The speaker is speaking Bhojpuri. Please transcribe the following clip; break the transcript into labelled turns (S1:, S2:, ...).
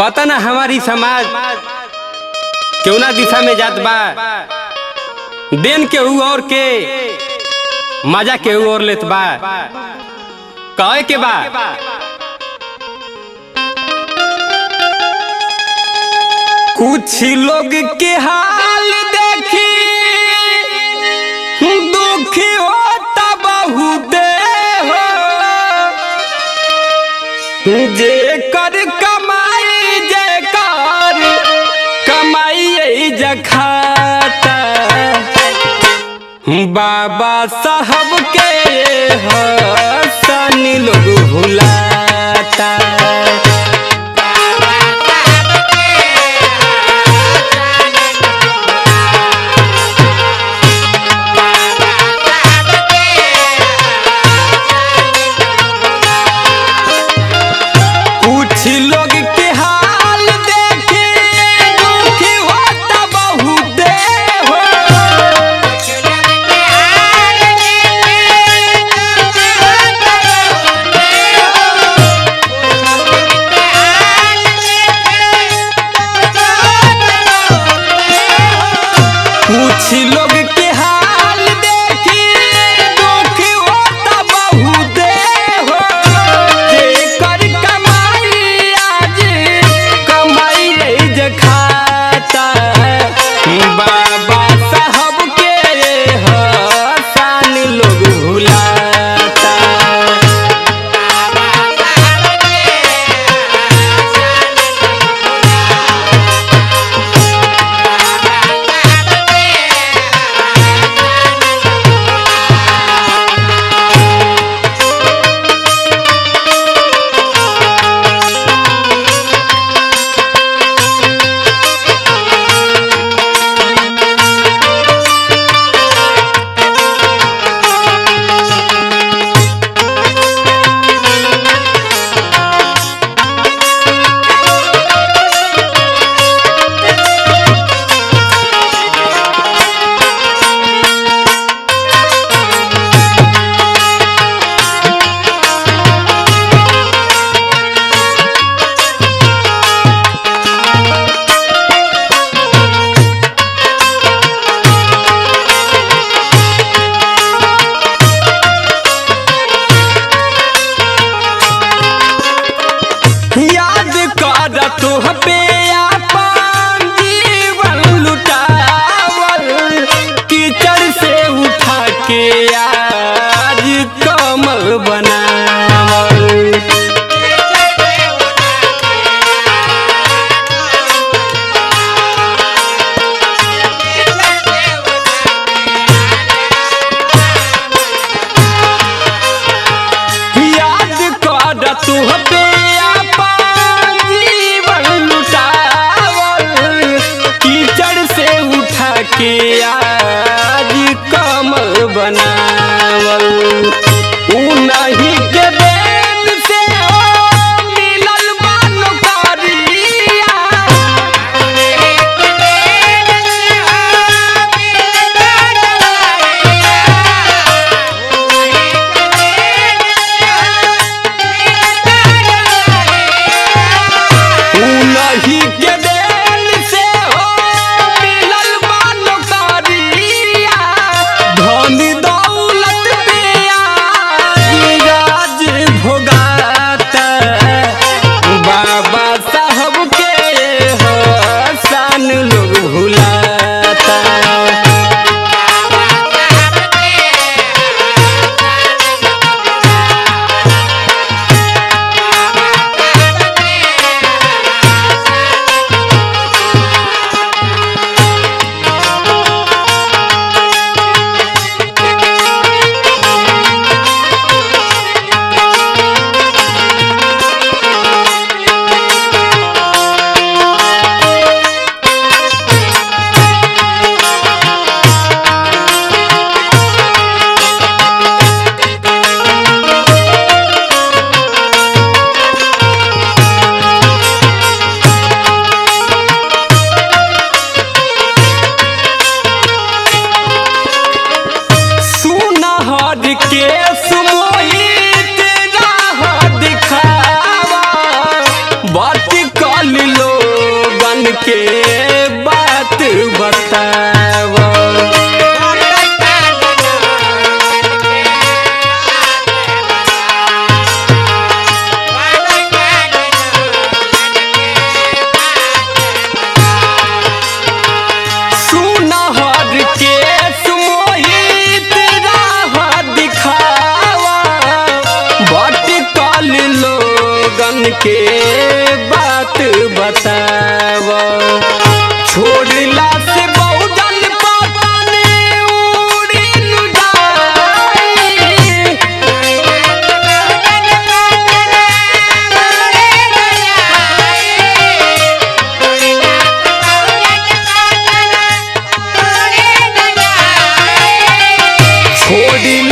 S1: पता ना हमारी समाज केवना दिशा में जात बा देन के हु और के मजा के हु और लेत बा कहे के बा कुछ लोग के हाल देखी दुखी होता बहुत हो जे कर कमाई जे कर कमाई जखाता बाबा साहब के हसन लोग भुलाता कुछ लोग के हाल देखे दुखी होता बहुत हो कुछ लोग के हाल देखी दुखी होता बहुत हो जेकर कमाई आज कमाई नहीं जे खाता बाबा साहब के हसान लोग भुलाता याद कर तुह पे अपन जीवन लुटावल कीचड़ से उठा के आज कमल बनावल याद कर तुह पे अपन जीवन लुटावल कीचड़ से उठा के आज कमल बनावल ऊ नहीं के बात बताव सुनहर के सुमोहित राह दिखावा भटकल लोगन के बात बताव छोड़ला से बहुजन पतन उड़ी न जाए छोड़ला